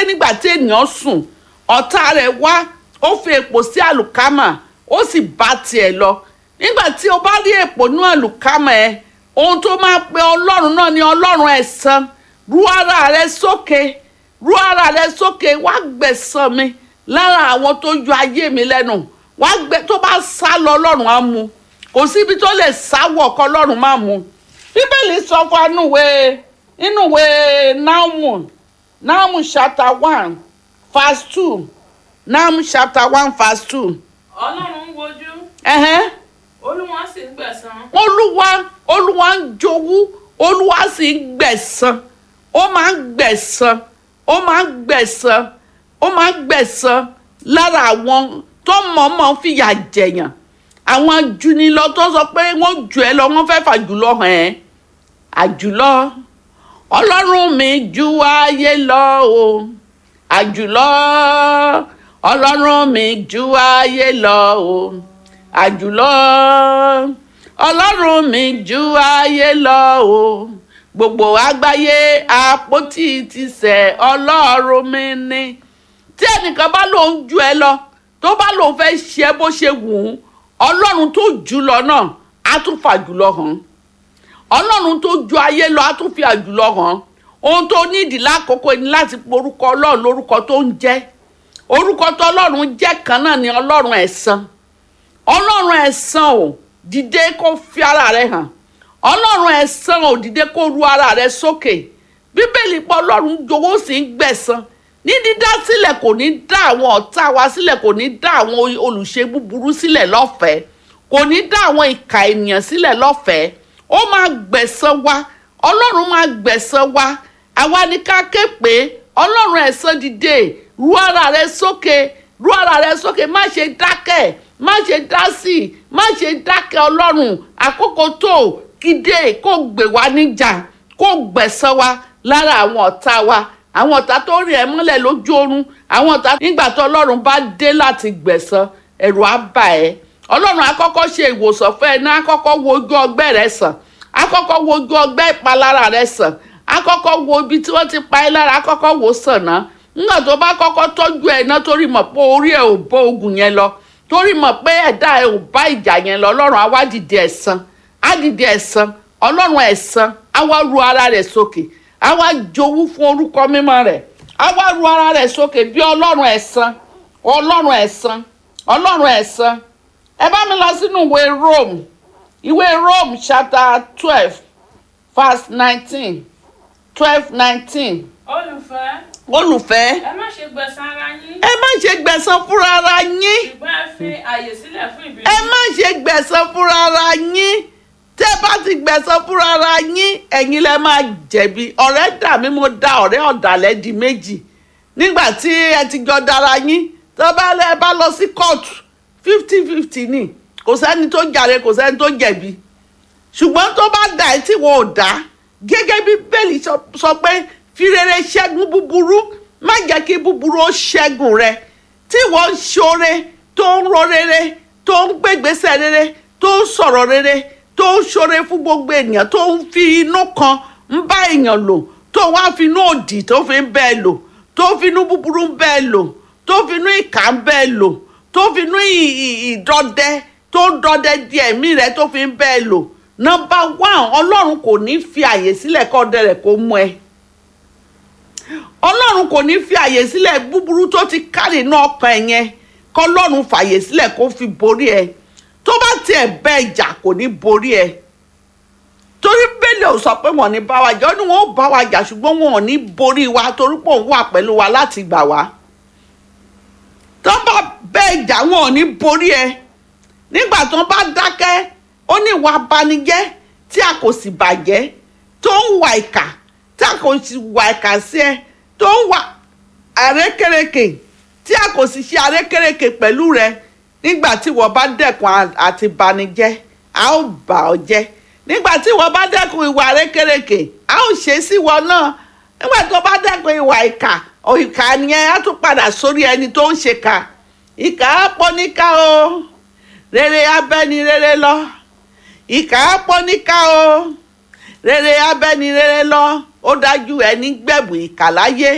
nígbà tí ènìyàn sùn ọ̀tá rẹ̀ wá ó fi èpò sí àlùkámà ó sì bá tiẹ̀ lọ nígbà tí o bá rí èpò ní àlùkámà ẹ ohun tó máa pe ọlọ́run náà ni ọlọ́run ẹ̀san rú ara rẹ sókè rú ara rẹ sókè wá gbẹ̀san mi lára àwọn tó yọ ayé mi lẹ́nu wá gbẹ tó bá sá lọ ọlọ́run á mú kò síbi tó lè sáwọ̀ kọ́ ọlọ́run má mú bíbélì sọ fún anúwe inúwe Nahum Nahum chapter one verse two Nahum chapter one verse two ọlọ́run ń wojú ẹ̀hẹ́n olúwa sì ń gbẹ̀san olúwa olúwa ń jowú olúwa sì ń gbẹ̀san ó máa ń gbẹ̀san ó máa ń gbẹ̀san ó máa ń gbẹ̀san lára àwọn tó mọ̀ọ́mọ̀ fìyà jẹ̀yàn àwọn ajunilọ tó sọ pé wọ́n jù ẹ́ lọ wọ́n fẹ́ fàjùlọ hàn ẹ́ àjùlọ ọlọ́run mi ju ayé lọ o àjùlọ ọlọ́run mi ju ayé lọ o àjùlọ ọlọ́run mi ju ayé lọ o gbogbo àgbáyé àpótí ti sẹ̀ ọlọ́run mi ni tí ẹnìkan bá lòun ju ẹ lọ tó bá lòun fẹ́ ṣe bó ṣe wù ú ọlọ́run tó jù lọ náà á tún fàjùlọ hàn ọlọ́run tó ju ayé lọ á tún fi àjùlọ hàn ohun tó nídìí lákòókò ni láti porúkọ ọlọ́run lórúkọ tó ń jẹ́ orúkọ tó ọlọ́run jẹ́ kan náà ni ọlọ́run ẹ̀san ọlọ́run ẹ̀san ò dìde kó fi ara rẹ hàn ọlọ́run ẹ̀san ò dìde kó ru ara rẹ sókè bíbélì pọ̀ ọlọ́run jowó sì ń gbẹ̀san ní dídá sílẹ̀ kò ní dá àwọn ọ̀tá wa sílẹ̀ kò ní dá àwọn olùṣe búburú sílẹ̀ lọ́fẹ̀ẹ́ kò ní dá àwọn ìkà ènìyàn sílẹ̀ lọ́fẹ̀ẹ́ ó máa gbẹ̀san wa ọlọ́run máa gbẹ̀san wa àwa ni ká ké pé ọlọ́run ẹ̀san dìde ru ara rẹ sókè ru ara rẹ sókè má ṣe dákẹ́ má ṣe dá sí i má ṣe dákẹ́ ọlọ́run àkókò tó kídé kó gbè wá níjà kó gbẹ̀san wa lára àwọn ọ̀tá wa àwọn ọ̀tá tó rìn ẹ́ mọ́lẹ̀ lójú oorun àwọn ọ̀tá nígbà tó ọlọ́run bá dé láti gbẹ̀san ẹ̀rù á bà ẹ́ ọlọ́run á kọ́kọ́ ṣe ìwòsàn fún ẹ ní á kọ́kọ́ wo ojú ọgbẹ́ rẹ sàn á kọ́kọ́ wo ojú ọgbẹ́ ìpalára rẹ sàn á kọ́kọ́ wo ibi tí wọ́n ti pa ẹ́ lára á kọ́kọ́ wò sàn náà nígbà tó bá kọ́kọ́ tọ́jú ẹ̀ náà torí mọ̀ pé orí ẹ̀ ò bó ogun yẹn lọ torí mọ̀ pé ẹ̀dá ẹ̀ ò bá ìjà yẹn lọ ọlọ́run á wá dìde ẹ̀san á dìde ẹ̀san ọlọ́run ẹ̀san á wá ru ara rẹ̀ sókè á wá jowú fún orúkọ mímọ́ rẹ̀ á wá ru ara rẹ̀ sókè bí ọlọ́run ẹ̀san ọlọ́run ẹ̀san ọlọ́run ẹ̀san ẹ bá mi lọ sínú ìwé Rome ìwé Rome chapter twelve verse nineteen twelve nineteen olùfẹ́ olùfẹ́ ẹ má ṣe gbẹ̀san ara yín ẹ má ṣe gbẹ̀san fúnra ara yín ṣùgbọ́n ẹ fi àyè sílẹ̀ fún ìbínú ẹ má ṣe gbẹ̀san fúnra ara yín tẹ́ bá ti gbẹ̀san fúnra ara yín ẹ̀yin lẹ máa jẹ̀bi ọ̀rẹ́ dà mí mo da ọ̀rẹ́ ọ̀dàlẹ̀ di méjì nígbà tí ẹ ti jọ dára yín tó bá lẹ bá lọ sí kóòtù fifty fifty ni kò sẹ́ni tó jàre kò sẹ́ni tó jẹ̀bi ṣùgbọ́n tó bá dà ẹ́ tí wọn ò dá gẹ́gẹ́ bí bẹ́ẹ̀lì sọ pé fi rere ṣẹ́gun búburú má jẹ́ kí búburú ó ṣẹ́gun rẹ tí wọ́n ń ṣoore tó ń ro rere tó ń gbégbèsè rere tó ń sọ̀rọ̀ rere tó ń ṣoore fún gbogbo ènìyàn tó ń fi inú kan ń bá èèyàn lò tó wá fi inú òdì tó fi ń bẹ́ẹ̀ lò tó fi inú búburú ń bẹ́ẹ̀ lò tó fi inú ìkà ń bẹ́ẹ̀ lò tó fi inú ìdọdẹ tó ń dọdẹ di ẹ̀mí rẹ tó fi ń bẹ́ẹ̀ lò nọ́mbà one ọlọ́run kò ní fi àyè sílẹ̀ kọ́ ọdẹ rẹ̀ kó mú ẹ ọlọ́run kò ní fi àyè sílẹ̀ búburú tó ti kárì inú ọkàn ẹ yẹn kọ́ ọlọ́run fàyè sílẹ̀ kó fi borí ẹ tó bá tiẹ̀ bẹ́ ìjà kò ní borí ẹ torí bẹ́lẹ̀ ò sọ pé wọ́n ní bá wa jà ó ní wọ́n ó bá wa jà ṣùgbọ́n wọn ò ní borí wa torí pé òun wà pẹ̀lú wa láti gbà wá tó bá bẹ́ ìjà wọn ò ní borí ẹ nígbà tó bá dákẹ́ ó ní ìwà abanijẹ́ tí a kò sì bàjẹ́ tó ń wà ìkà tí a kò sì wà ìkà sí ẹ tó ń wà àrékérekè tí a kò sì ṣe àrékérekè pẹ̀lú rẹ nígbà tí wọ́n bá dẹ́kun àti banijẹ́ a ó bà ọ́ jẹ́ nígbà tí wọ́n bá dẹ́kun ìwà àrékérekè a ó ṣe sí wọn náà nígbà tó bá dẹ́kun ìwà ìkà ìkà yẹn á tún padà sórí ẹni tó ń ṣe kà ìkà á pọ̀ níkà o rere abẹ́ni rere lọ ìkà á pọ̀ níkà o rere abẹ́ni rere lọ ó dájú ẹni gbẹ̀bù ìkà láyé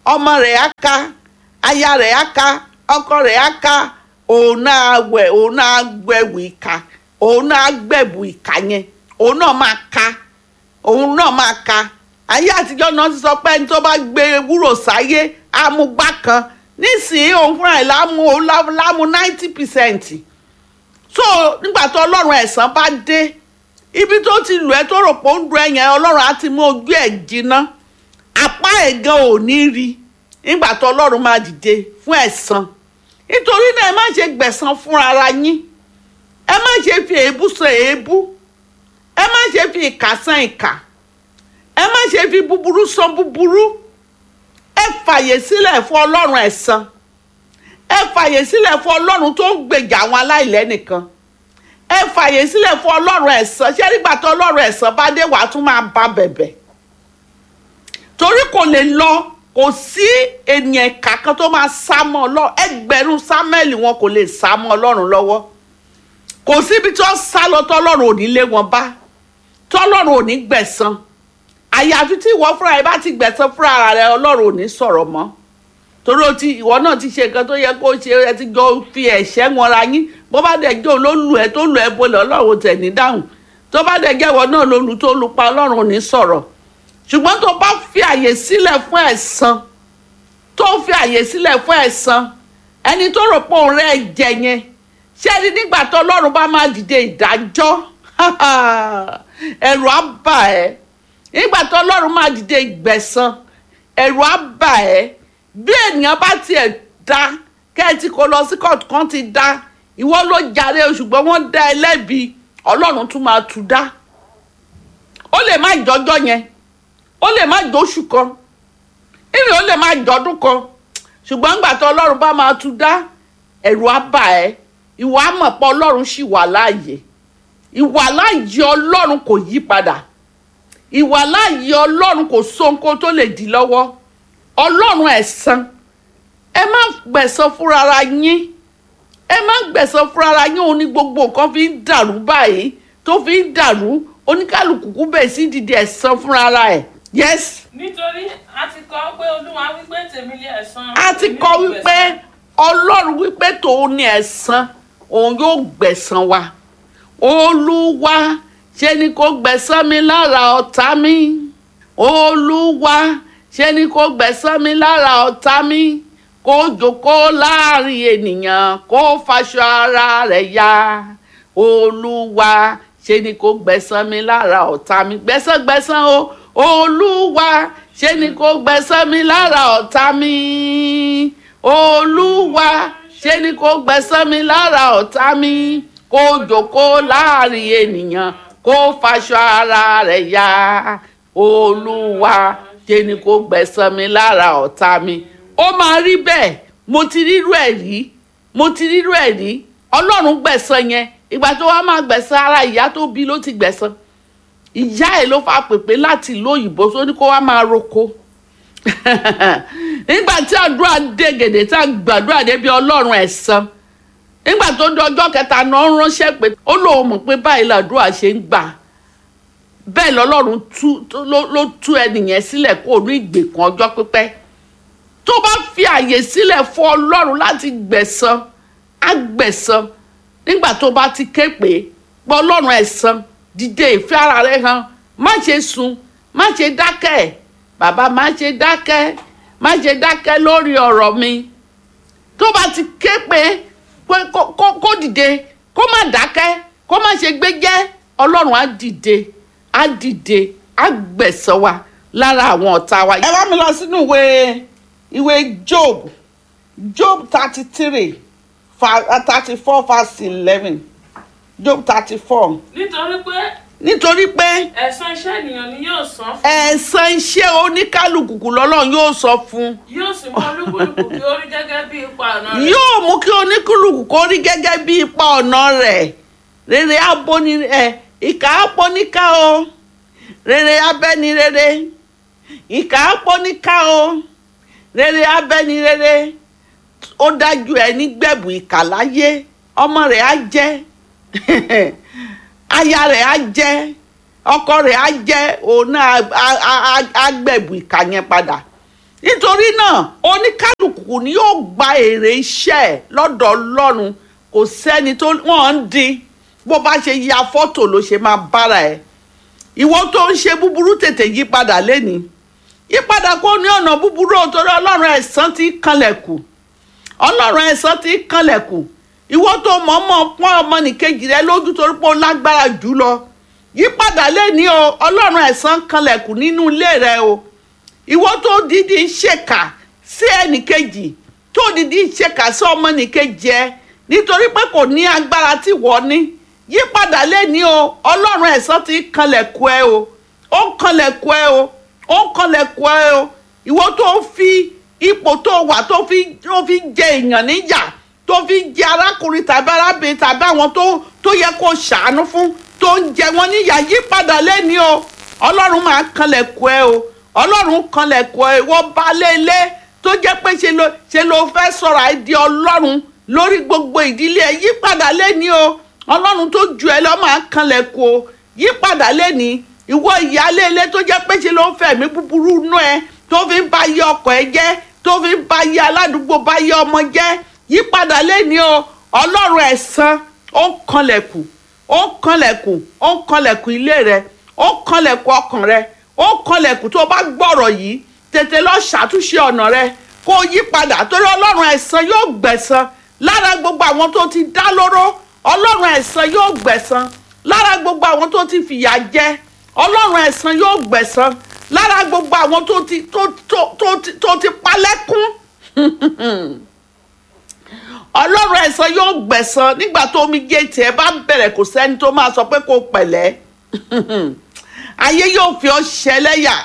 ọmọ rẹ̀ á ká aya rẹ̀ á ká ọkọ rẹ̀ á ká òun náà wẹ̀ òun náà gbẹ̀wò ìka òun náà gbẹ̀bù ìka yẹn òun náà máa ká òun náà máa ka ayé àtijọ́ náà ti sọ pé ẹni tó bá gbé ewúro sáyé amúgbá kan nísìnyí òun fúnra ẹ̀ lámú òun lá- lámú ninety percent so nígbà tó ọlọ́run ẹ̀san bá dé ibi tó ti lù ẹ́ tó rò pé ó ń du ẹ̀yẹn ọlọ́run á ti mú ojú ẹ̀ jiná apá ẹ̀ gan ò ní rí nígbà tó ọlọ́run máa dìde fún ẹ̀san nítorí náà ẹ má ṣe gbẹ̀san fún ara yín ẹ má ṣe fi èébú san èébú ẹ má ṣe fi ìkà san ìkà ẹ má ṣe fi búburú san búburú ẹ fàyè sílẹ̀ fún ọlọ́run ẹ̀san ẹ fàyè sílẹ̀ fún ọlọ́run tó ń gbèjà àwọn aláìlẹ́nìkan ẹ fàyè sílẹ̀ fún ọlọ́run ẹ̀san ṣé nígbà tó ọlọ́run ẹ̀san bá dé wàá tún máa bá bẹ̀bẹ̀ torí kò lè lọ kò sí ènìyàn ìkà kan tó máa sá mọ́ ọlọ́run ẹgbẹ̀rún sámẹ́lì wọn kò lè sá mọ́ ọlọ́run lọ́wọ́ kò síbi tí wọ́n sá lọ tọ́lọ́run ò ní lé wọn bá tọ́lọ́run ò ní gbẹ̀san àyàfi tí ìwọ fúnra ẹ bá ti gbẹ̀san fúnra rẹ ọlọ́run ò ní sọ̀rọ̀ mọ́ torí o ti ìwọ náà ti ṣe nǹkan tó yẹ kó ṣe ẹ ti jọ fi ẹ̀ṣẹ̀ wọn ra yín bó bá dẹ̀ jẹ́ òun ló lù ẹ́ tó lù ẹ́ bolẹ̀ ọlọ́run tẹ̀ ní dáhùn tó bá dẹ̀ jẹ́ ìwọ náà ló lù tó lù pa ọlọ́run ò ní sọ̀rọ̀ ṣùgbọ́n tó bá fi àyè sílẹ̀ fún ẹ̀san tó fi àyè sílẹ̀ fún ẹ̀san ẹni tó rò pé òun rẹ̀ jẹ yẹn ṣé ẹni nígbà tó ọlọ́run bá máa dìde ìdájọ́ ẹ̀rù á bà ẹ́ nígbà tó ọlọ́run máa dìde ìgbẹ̀san ẹ̀rù á bà ẹ́ bí ènìyàn bá tiẹ̀ dá kẹ́ẹ̀tì kó lọ sí kóòtù kan ti dá ìwọ ló jàre o ṣùgbọ́n wọ́n dá ẹ lẹ́bi ọlọ́run tún máa tú dá ó lè má jọjọ́ yẹn ó lè má jọ́ṣù kan ìrìn ó lè má jọdún kan ṣùgbọ́n nígbà tó ọlọ́run bá máa tú dá ẹ̀rù á bà ẹ́ ìwà àmọ̀ pé ọlọ́run ṣì wà láàyè ìwà láàyè ọlọ́run kò yí padà ìwà láàyè ọlọ́run kò sóńkó tó lè dí lọ́wọ́ ọlọ́run ẹ̀san ẹ má gbẹ̀san fúnra ara yín ẹ má gbẹ̀san fúnra ara yín òun ní gbogbo nǹkan fi ń dàrú báyìí tó fi ń dàrú oníkálukú kú bẹ̀ sí dìde ẹ̀san fúnra ara ẹ̀ yes nítorí a ti kọ pé olúwa wípé tèmi lé ẹ̀san a ti èmi kọ yóò wípé gbẹ̀san. ọlọ́run wípé tòun ní ẹ̀san òun yóò gbẹ̀san wa olúwa ṣe ni kò gbẹ̀san mi lára ọ̀tá mi olúwa ṣe ni kò gbẹ̀san mi lára ọ̀tá mi kó jókòó láàrin ènìyàn kó faṣọ ara rẹ̀ ya olúwa ṣe ni kò gbẹ̀san mi lára ọ̀tá mi gbẹ̀san gbẹ̀san o olúwa ṣe ni kò gbẹ̀san mi lára ọ̀tá mi olúwa ṣe ni kò gbẹ̀san mi lára ọ̀tá mi kó jókòó láàrin ènìyàn kó faṣọ ara rẹ̀ ya olúwa ṣe ni kò gbẹ̀san mi lára ọ̀tá mi ó máa rí bẹ́ẹ̀ mo ti rírú ẹ̀ rí mo ti rírú ẹ̀ rí ọlọ́run gbẹ̀san yẹn ìgbà tó wá máa gbẹ̀san ara ìyá tó bí ló ti gbẹ̀san ìyá ẹ̀ ló fa pèpè láti ìlú òyìnbó tó ní kó wá máa roko nígbà tí àdúrà dé gèdè tá a gbàdúrà débi ọlọ́run ẹ̀san nígbà tó di ọjọ́ kẹta náà ń ránṣẹ́ pé ó lóun mọ̀ pé báyìí làdúrà ṣe ń gbà bẹ́ẹ̀ lọ́lọ́run tú tó- ló ló tú ẹnìyẹn sílẹ̀ kó o ní ìgbèkùn ọjọ́ pípẹ́ tó bá fi àyè sílẹ̀ fún ọlọ́run láti gbẹ̀san á gbẹ̀san nígbà tó bá ti ké pé pé ọlọ́run ẹ̀san dìde ìfẹ́ ara rẹ hàn má ṣe sùn má ṣe dákẹ́ bàbá má ṣe dákẹ́ má ṣe dákẹ́ lórí ọ̀rọ̀ mi tó bá ti ké pé pé kó- kó kó dìde kó má dákẹ́ kó má ṣe gbéjẹ́ ọlọ́run á dìde á dìde á gbẹ̀san wa lára àwọn ọ̀tá wa. ẹ bá mi lọ sínú ìwé ìwé job job thirty three thirty four verse eleven job thirty four nítorí pé nítorí pé ẹ̀san iṣẹ́ ènìyàn ni yóò san fún ẹ̀san iṣẹ́ oníkálukú lọ́lọ́run yóò sọ fún un yóò sì mú olúkúlùkù kí ó rí gẹ́gẹ́ bí ipa ọ̀nà rẹ̀ yóò mú kí oníkúlùkù kó rí gẹ́gẹ́ bí ipa ọ̀nà rẹ̀ rere abóni ẹ̀ ìkà apóníká o rere abẹ́ni rere ìkà apóníká o rere abẹ́ni rere ó dájú ẹ ní gbẹ̀bù ìkà láyé ọmọ rẹ̀ á jẹ́ aya rẹ̀ á jẹ́ ọkọ rẹ̀ á jẹ́ òun náà á- á- á- á gbẹ̀bù ìkà yẹn padà nítorí náà oníkálukú ni yóò gba èrè iṣẹ́ ẹ̀ lọ́dọ̀ ọlọ́run kò sẹ́ni tó wọ́n ń dín bó bá ṣe ya fọ́tò ló ṣe máa bára ẹ̀ ìwọ tó ń ṣe búburú tètè yí padà lẹ́ni yí padà kó ní ọ̀nà búburú ò torí ọlọ́run ẹ̀san ti kanlẹ̀kù ọlọ́run ẹ̀san ti kanlẹ̀kù ìwọ tó mọ̀ọ́mọ̀ pọ́n ọmọnìkejì rẹ lójú torí pé ó lágbára jù lọ yípadà lẹ́ni o ọlọ́run ẹ̀san kanlẹ̀kù nínú ilé rẹ o ìwọ tó dídí ń ṣèkà sí ẹnìkejì tó dídí ń ṣèkà sí ọmọnìkejì ẹ nítorí pé kò ní agbára tí wọ́n ní yípadà lẹ́ni o ọlọ́run ẹ̀san ti kanlẹ̀kù ẹ o ó ń kanlẹ̀kù ẹ o ó ń kanlẹ̀kù ẹ o ìwọ tó fi ipò tó wà tó fi tó fi jẹ èèyàn níyà tó fi jẹ arákùnrin tàbí arábìnrin tàbí àwọn tó tó yẹ kó ṣàánú fún tó ń jẹ wọn níyà yípadà lẹ́ni o ọlọ́run máa kanlẹ̀kù ẹ o ọlọ́run kanlẹ̀kù ẹ wọ́n bá lélẹ̀ tó jẹ́ pé ṣe ló ṣe ló fẹ́ sọ̀rọ̀ àìdí ọlọ́run lórí gbogbo ìdílé ẹ yípadà lẹ́ni o ọlọ́run tó ju ẹ lọ máa kanlẹ̀kù o yípadà lẹ́ni ìwọ ìyáálé ilé tó jẹ́ pé ṣe ló ń fẹ̀mí búburú nú ẹ tó fi ń ba yé ọkọ ẹ jẹ́ tó fi ń ba yé aládùúgbò ba yé ọmọ jẹ́ yípadà lẹ́ni o ọlọ́run ẹ̀san ó ń kanlẹ̀kù ó ń kanlẹ̀kù ó ń kanlẹ̀kù ilé rẹ ó ń kanlẹ̀kù ọkàn rẹ ó ń kanlẹ̀kù tó bá gbọ́rọ̀ yìí tètè lọ ṣàtúnṣe ọ̀nà rẹ kó o yí padà torí ọlọ́run ẹ̀san yóò gbẹ̀san lára gbogbo àwọn tó ti dá lóró ọlọ́run ẹ̀san yóò gbẹ̀san lára gbogbo àwọn tó ti fìyà jẹ ọlọ́run ẹ̀san yóò gbẹ̀san lára gbogbo àwọn tó ti tó tó tó ti tó ti palẹ́kún ọlọ́run ẹ̀san yóò gbẹ̀san nígbà tó omi gé tiẹ̀ bá bẹ̀rẹ̀ kò sẹ́ni tó máa sọ pé kó pẹ̀lẹ́ ayé yóò fi ọ́ ṣẹlẹ́yà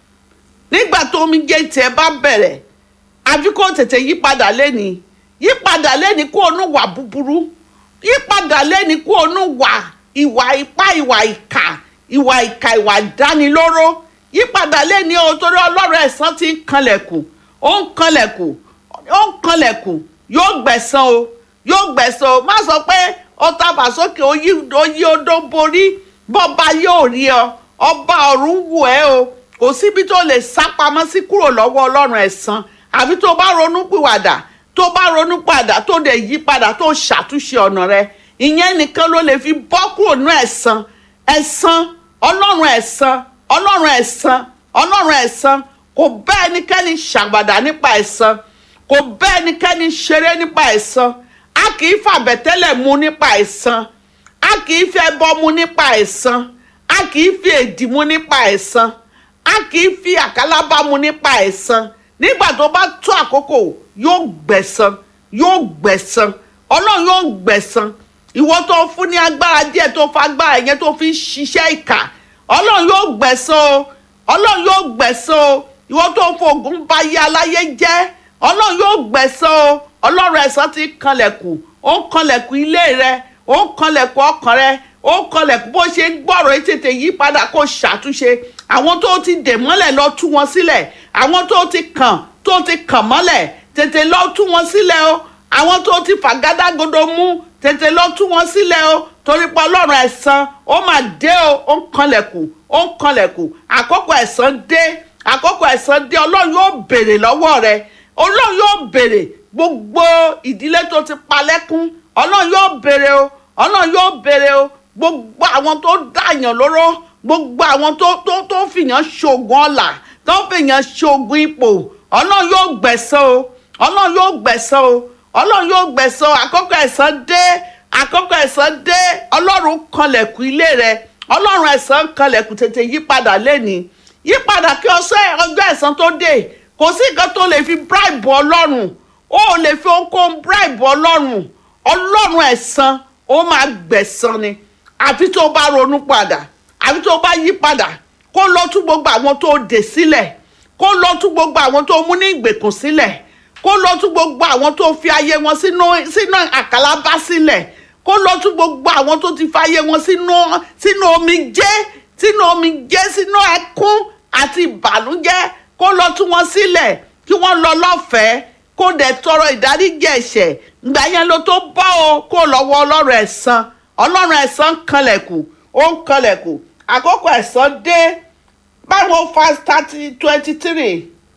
nígbà tó omi gé tiẹ̀ bá bẹ̀rẹ̀ àfi kó tètè yípadà lẹ́ni yípadà lẹ́ni kó onú wà búburú yípadà lẹ́ni kó onú wà ìwà ipá ìwà ìkà ìwà ìkà ìwà ìdánilóró yípadà lẹ́ni o torí ọlọ́run ẹ̀san ti ń kanlẹ̀kùn ó ń kanlẹ̀kùn ó ń kanlẹ̀kùn yóò gbẹ̀san o yóò gbẹ̀san o má sọ pé ó tàbà sókè ó yí ó yí odó borí bọ́ba yóò rí ọ ọba ọ̀run wù ẹ́ o kò síbi tó lè sá pamọ́ sí kúrò lọ́wọ́ ọlọ́run ẹ̀san àbí tó bá ronú pìwàdà tó bá ronú padà tó dẹ̀ yí padà tó ṣàtúnṣe ọ̀nà rẹ ìyẹn nìkan ló lè fi bọ́ kúrò ní ẹ̀san ẹ̀san ọlọ́run ẹ̀san ọlọ́run ẹ̀san ọlọ́run ẹ̀san kò bá ẹnikẹ́ni ṣàgbàdà nípa ẹ̀san kò bá ẹnikẹ́ni ṣeré nípa ẹ̀san a kì í fàbẹ̀tẹ́lẹ̀ mu nípa ẹ̀san a kì í fi ẹbọ mu nípa ẹ̀san a kì í fi èdì mu nípa ẹ̀san a kì í fi àkàlábá mu nípa ẹ̀san nígbà tó bá tó àkókò yóò gbẹ̀san yóò gbẹ̀san ọlọ́run yóò gbẹ̀san ìwọ tó fún ní agbára díẹ̀ tó fa agbára yẹn tó fi ń ṣiṣẹ́ ìkà ọlọ́run yóò gbẹ̀san o ọlọ́run yóò gbẹ̀san o ìwọ tó fògùn bá yé aláyé jẹ́ ọlọ́run yóò gbẹ̀san o ọlọ́run ẹ̀san ti kanlẹ̀kùn ó ń kanlẹ̀kùn ilé rẹ ó ń kanlẹ̀kùn ọkàn rẹ ó ń kanlẹ̀kùn bó ṣe ń gbọ́rọ̀ ẹ tètè yí padà kó ṣàtúnṣe àwọn tó ti dè mọ́lẹ̀ lọ tú wọn sílẹ̀ àwọn tó ti kàn tó ti kàn mọ́lẹ̀ tètè lọ tú wọn sílẹ̀ o àwọn tó ti fàgádágodo mú tètè lọ tú wọn sílẹ̀ o torí pé ọlọ́run ẹ̀san ó mà dé o ó ń kanlẹ̀kùn ó ń kanlẹ̀kùn àkókò ẹ̀san dé àkókò ẹ̀san dé ọlọ́run yóò béèrè lọ́wọ́ rẹ ọlọ́run yóò béèrè gbogbo ìdílé tó ti palẹ́kún ọlọ́run yóò béèrè o ọlọ́run yóò béèrè o gbogbo àwọn tó dàyàn lóró gbogbo àwọn tó tó tó fìyàn ṣoògùn ọ̀la tó fìyàn ṣoògùn ipò ọlọ́run yóò gbẹ̀san o ọlọ́run yóò gbẹ̀san o ọlọ́run yóò gbẹ̀san o àkókò ẹ̀san dé àkókò ẹ̀san dé ọlọ́run kanlẹ̀kùn ilé rẹ ọlọ́run ẹ̀san kanlẹ̀kùn tètè yípadà lẹ́ni yípadà kí ọsẹ ọjọ́ ẹ̀san tó dé kò sí nǹkan tó lè fi bribe ọlọ́run ó lè fi ohunkóhun bribe ọlọ́run ọlọ́run ẹ̀san ó máa gbẹ̀san ni àfi tó bá ronú padà àfi tó bá yí padà kó lọ tún gbogbo àwọn tó dè sílẹ̀ kó lọ tún gbogbo àwọn tó mú ní ìgbèkùn sílẹ̀ kó lọ tún gbogbo àwọn tó fi ayé wọn sínú sínú àkàlábá sílẹ̀ kó lọ tún gbogbo àwọn tó ti fi ayé wọn sínú sínú omijé sínú omijé sínú ẹkún àti ìbànújẹ́ kó lọ tún wọn sílẹ̀ kí wọ́n lọ lọ́fẹ̀ẹ́ kó dẹ̀ tọrọ ìdáríjì ẹ̀ṣẹ̀ ìgbà yẹn ló tó bọ́ o kó lọ́wọ́ ọlọ́run ẹ̀san ọlọ́run ẹ̀san kanlẹ̀kù ó ń kanlẹ̀kù àkókò ẹ̀san dé báwo fast thirty twenty three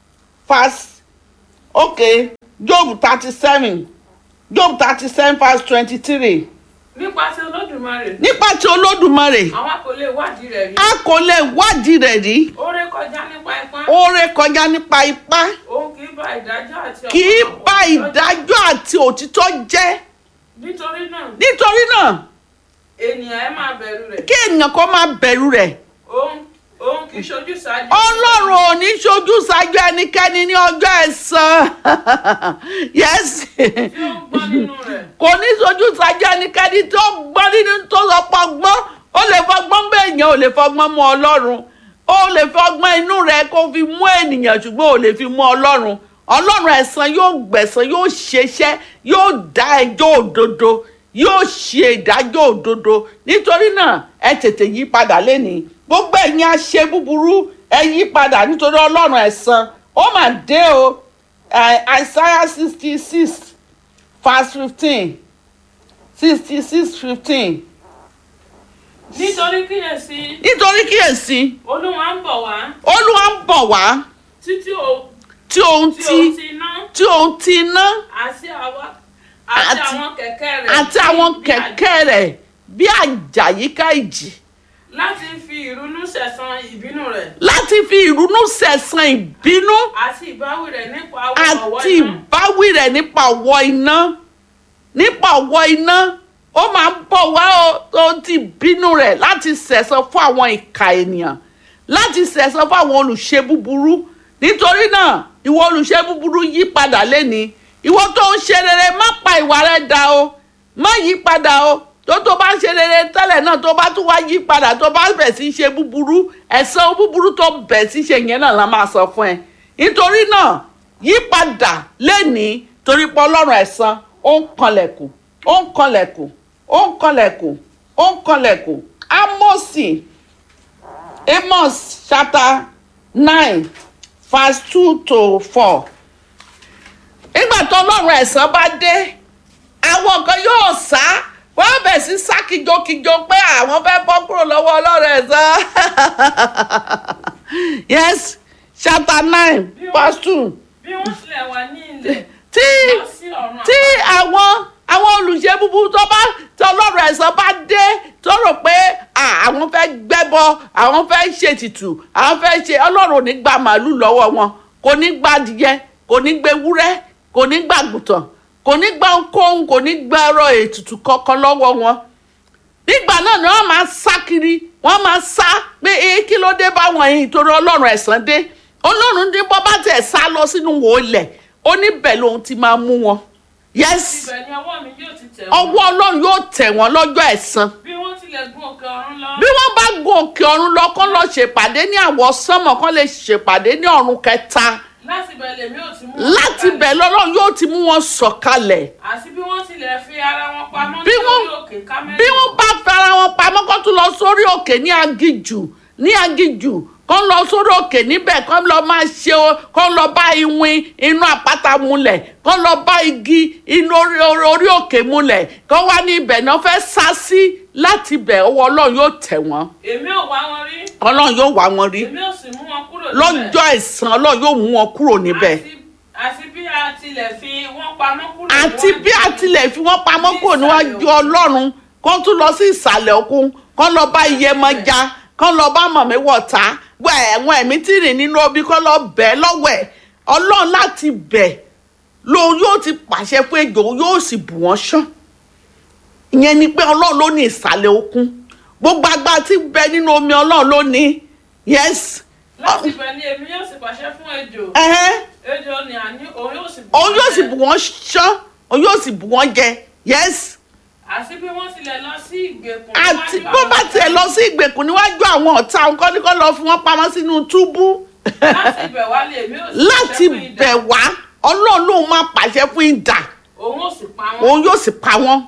verse okay job thirty seven job thirty seven verse twenty three nípa ti olódùmarè nípa tí olódùmarè àwa kò lè wádìí rẹ̀ rí a kò lè wádìí rẹ̀ rí ó ré kọjá nípa ipá ó ré kọjá nípa ipá òun kì í bà ìdájọ́ àti kì í ọ̀pọ̀lọpọ̀ bà òtítọ́ jẹ́. ìdájọ́ àti òtítọ́ jẹ́ nítorí náà nítorí náà ènìyàn ẹ máa bẹ̀rù rẹ̀ kí ènìyàn kan máa bẹ̀rù rẹ̀ òun òun kì í ṣojú ṣáájú ọlọ́run ò ní ṣojú ṣáájú ẹnikẹ́ni ní ọjọ́ ẹ̀san yes tí ó ń gbọ́ nínú rẹ̀ kò ní ṣojú ṣáájú ẹnikẹ́ni tó gbọ́n nínú tó sọ pọ̀ gbọ́n ó lè fọgbọ́n bẹ́ẹ̀ èèyàn ò lè fọgbọ́n mú ọlọ́run ó lè fọgbọ́n inú rẹ̀ kó fi mú ènìyàn ṣùgbọ́n ò lè fi mú ọlọ́run ọlọ́run ẹ̀san yóò gbẹ̀san yóò ṣeṣẹ́ yóò dá ẹjọ́ òdodo yóò ṣe ìdájọ́ òdodo nítorí náà ẹ tètè yí padà lénìí gbogbo ẹ̀yin aṣe búburú ẹ yí padà nítorí ọlọ́run ẹ̀san ó mà dé o Eh, Isaiah sixty six verse fifteen sixty six fifteen nítorí kíyèsí nítorí kíyèsí olúwa ń bọ̀ wá olúwa ń bọ̀ wá títí o tí òun tí ti o ti ná tí òun ti ná àti àwa àti Àti- àwọn kẹ̀kẹ́ rẹ̀ àti àwọn bí àjẹ́. kẹ̀kẹ́ rẹ̀ bí àjàyíká ìjì láti fi ìrunú sẹ̀san ìbínú rẹ̀ láti fi ìrunú sẹ̀san ìbínú àti ìbáwí rẹ̀ nípa ọwọ́ àti iná ìbáwí rẹ̀ nípa ọ̀wọ́ iná nípa ọ̀wọ́ iná ó máa ń bọ̀ wá o tó ti bínú rẹ̀ láti sẹ̀san fún àwọn ìka ènìyàn láti sẹ̀san fún àwọn olùṣe búburú nítorí náà ìwọ olùṣe búburú yí padà lẹ́ni ìwọ tó ń ṣe rere má pa ìwà rẹ dà o má yí padà o tó tó bá ń ṣe rere tẹ́lẹ̀ náà tó bá tún wá yí padà tó bá bẹ̀ sí ṣe búburú ẹ̀san búburú tó bẹ̀ sí ṣe yẹn náà la máa sọ fún ẹ nítorí náà yí padà lẹ́nìí torí pé ọlọ́run ẹ̀san ó ń kanlẹ̀kùn ó ń kanlẹ̀kùn ó ń kanlẹ̀kùn ó ń kanlẹ̀kùn Ámósì Amos chapter nine verse two to four nígbà tó ọlọ́run ẹ̀san bá dé àwọn kan yóò sá wọ́n bẹ̀ sí sá kíjokíjo pé àwọn fẹ́ bọ́ kúrò lọ́wọ́ ọlọ́run ẹ̀san yes chapter nine verse two bí wọ́n tilẹ̀ wà ní ilẹ̀ tí lọ sí ọ̀run tí àwọn àwọn olùṣe búburú tó bá tí ọlọ́run ẹ̀san bá dé tó rò pé à, àwọn fẹ́ gbẹ́bọ àwọn fẹ́ ṣètìtù àwọn fẹ́ ṣe ọlọ́run ò ní gba màálù lọ́wọ́ wọn kò ní gba adìyẹ kò ní gbé wúrẹ́ kò ní gba àgùntàn kò ní gba ohunkóhun kò ní gba ẹ̀rọ ètùtù kankan lọ́wọ́ wọn nígbà náà ni wọ́n máa sá kiri wọ́n máa sá pé ee kí ló dé báwọn yìí torí ọlọ́run ẹ̀san dé ọlọ́run dín bọ́ bá tẹ̀ sá lọ sínú wòólẹ̀ ó níbẹ̀ lòun ti máa mú wọn yes ibẹ̀ ni ọwọ́ mi yóò ti tẹ̀ wọ́n ọwọ́ ọlọ́run yóò tẹ̀ wọ́n lọ́jọ́ ẹ̀san bí wọ́n tilẹ̀ gún òkè ọ̀run lọ bí wọ́n bá gun òkè ọ̀run lọ kán lọ ṣèpàdé ní àwọ̀ sánmọ̀ kán lè ṣèpàdé ní ọ̀run kẹta láti bẹ̀ lèmi ò ti mú wọn láti sọ̀kalẹ̀. bẹ̀ lọ́lọ́run yóò ti mú wọn sọ̀kalẹ̀ àti bí wọ́n tilẹ̀ fi ara wọn pamọ́ Bí wọ́n- nítorí òkè kámẹ́rì bí wọ́n bá fara wọn pamọ́ kán tún lọ sórí òkè ní agijù ní agijù kán lọ sórí òkè níbẹ̀ kán lọ máa ṣe o kán lọ bá iwin inú àpáta múlẹ̀ kán lọ bá igi inú orí, orí, orí òkè múlẹ̀ kán wá ní ibẹ̀ náà fẹ́ sá sí láti bẹ̀ ọwọ́ ọlọ́run yóò tẹ̀ wọ́n èmi ò wá wọn rí ọlọ́run yóò wá wọn rí èmi ò sì mú wọn kúrò níbẹ̀. lọ́jọ́ ẹ̀san ọlọ́run yóò mú wọn kúrò níbẹ̀ Àti- àti bí a tilẹ̀ fi wọ́n pamọ́ kúrò àti níwájú bí a mi. tilẹ̀ fi wọ́n pamọ́ kúrò níwájú ọlọ́run kán tún lọ sí ìsàlẹ̀ òkun kán lọ bá iyẹmọja kán lọ bá mọ̀míwọ̀ta gbọ́ ẹ̀wọ̀n ẹ̀mí tí rìn nínú omi kán lọ bẹ́ẹ̀ lọ́wọ́ ẹ̀ ọlọ́run láti bẹ̀ lòun yóò ti pàṣẹ fún ejò yóò sì bù wọ́n ṣán ìyẹn ni pé ọlọ́run ló ní ìsàlẹ̀ òkun gbogbo agbára tí ń bẹ nínú omi ọlọ́run ló ní yes láti bẹ̀ ni èmi yóò sì pàṣẹ fún ejò ẹ̀hẹ́n ejò ni àní òun yóò sì bù òun yóò wọ́n sì jẹ. bù wọ́n ṣán òun yóò sì bù wọ́n jẹ yes àti bí wọ́n tilẹ̀ lọ sí ìgbèkùn àti níwájú bó àwọn bá ọ̀tá tiẹ̀ lọ sí ìgbèkùn níwájú àwọn ọ̀tá òun kọ́ ní kọ́ lọ fi wọ́n pamọ́ sínú túbú láti bẹ̀ wá lè èmi yóò sì láti pàṣẹ fún idà. bẹ̀ wá ọlọ́run lòun máa pàṣẹ fún idà òun ò sì pa wọ́n òun yóò sì pa wọ́n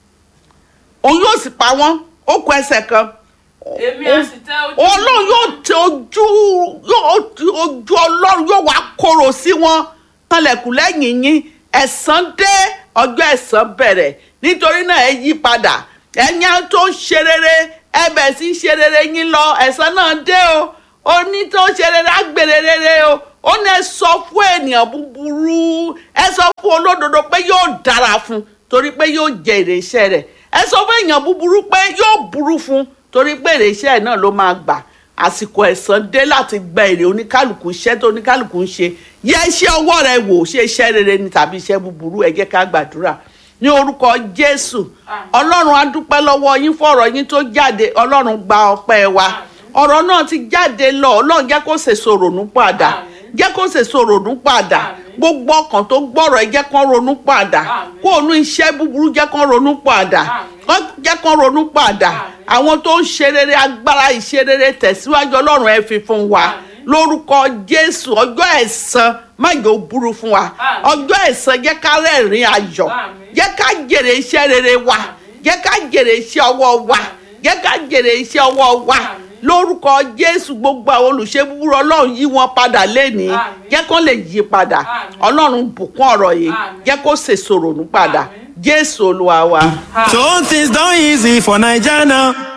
òun yóò sì pa wọ́n ó kọ ẹsẹ̀ kan èmi á sì tẹ ojú ọlọ́run yóò tẹ ojú yóò tẹ ojú ọlọ́run yóò wá korò sí wọn kanlẹ̀kùn lẹ́yìn yín ẹ̀san dé ọjọ́ ẹ̀san bẹ̀rẹ̀ nítorí náà ẹ yí padà ẹ̀yin tó ń ṣe rere ẹ bẹ̀ sí ṣe rere yín lọ ẹ̀san náà dé o ó ní tó ṣe rere á gbèrè rere o ó ní ẹ sọ fún ènìyàn búburú ẹ sọ fún olódodo pé yóò dára fún torí pé yóò jẹ èrè iṣẹ́ rẹ̀ ẹ sọ fún èèyàn búburú pé yóò burú fún torí pé èrè iṣẹ́ ẹ̀ náà ló máa gbà àsìkò ẹ̀san dé láti gba èrè oníkálukú iṣẹ́ tó oníkálukú ń ṣe yẹ iṣẹ́ ọwọ́ rẹ wò ṣe iṣẹ́ rere ni tàbí iṣẹ́ búburú ẹ jẹ́ ká gbàdúrà ní orúkọ jésù ọlọ́run á dúpẹ́ lọ́wọ́ yín fọ̀rọ̀ yín tó jáde ọlọ́run gba ọpẹ́ wa ọ̀rọ̀ náà ti jáde lọ ọlọ́run jẹ́ kó sèso rònú padà Àmín. jẹ́ kó sèso rònú padà Àmín. gbogbo ọkàn tó gbọ́rọ̀ ẹ jẹ́ kán ronú padà Àmín. kó onú iṣẹ́ búburú jẹ́ kán ronú padà Àmín. kán jẹ́ kán ronú padà Àmín. àwọn tó ń ṣe rere agbára ìṣe rere tẹ̀síwájú ọlọ́run ẹ fi fún wa Àmín. lórúkọ jésù ọjọ́ ẹ̀san má jẹ́ ó burú fún wa Àmín. ọjọ́ ẹ̀san jẹ́ ká rẹ́rìn ayọ̀ Àmín. jẹ́ ká jèrè iṣẹ́ rere wa Àmín. jẹ́ ká jèrè iṣẹ́ ọwọ́ wa Àmín. jẹ́ ká jèrè iṣẹ́ ọwọ́ wa Àmín. lórúkọ jésù gbogbo àwọn olùṣe búburú ọlọ́run yí wọn padà lénìí Àmín. jẹ́ kán lè yí padà Àmín. ọlọ́run bùkún ọ̀rọ̀ yìí Àmín. jẹ́ kó sèso rònú padà Àmín. jésù olúwa wa. Àmín. So things done easy for Naija now.